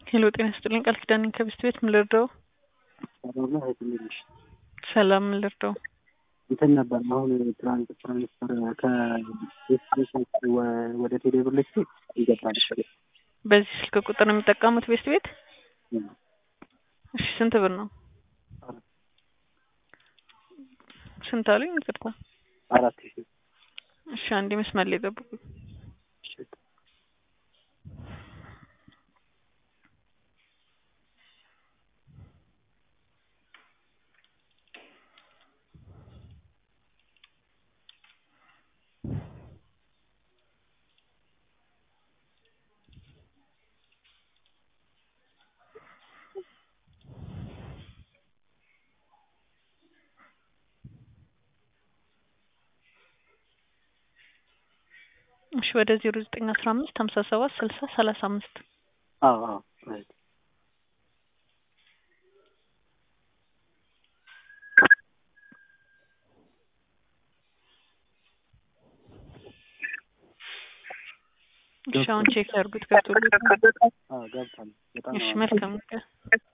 ሄሎ ጤና ይስጥልኝ ቃል ኪዳን ነኝ ከብስት ቤት ምን ልርዳው? ሰላም ነው እህት እንዴት ነሽ? ሰላም ምን ልርዳው? እንትን ነበር አሁን ትራንስ ትራንስፈር ከቤት ወደ ቴሌ ብር ልክ ይገባል። በዚህ ስልክ ቁጥር ነው የሚጠቀሙት ቤስት ቤት? እሺ ስንት ብር ነው? ስንት አሉኝ? ይቅርታ አራት ሺህ እሺ አንዴ መስመር ላይ ጠብቁኝ። እሺ ወደ ዜሮ ዘጠኝ አስራ አምስት ሀምሳ ሰባት ስልሳ ሰላሳ አምስት አዎ አዎ እህት እሺ አሁን ቼክ ያድርጉት ገብቶልዎታል? አዎ ገብቷል። በጣም እሺ ነው መልካም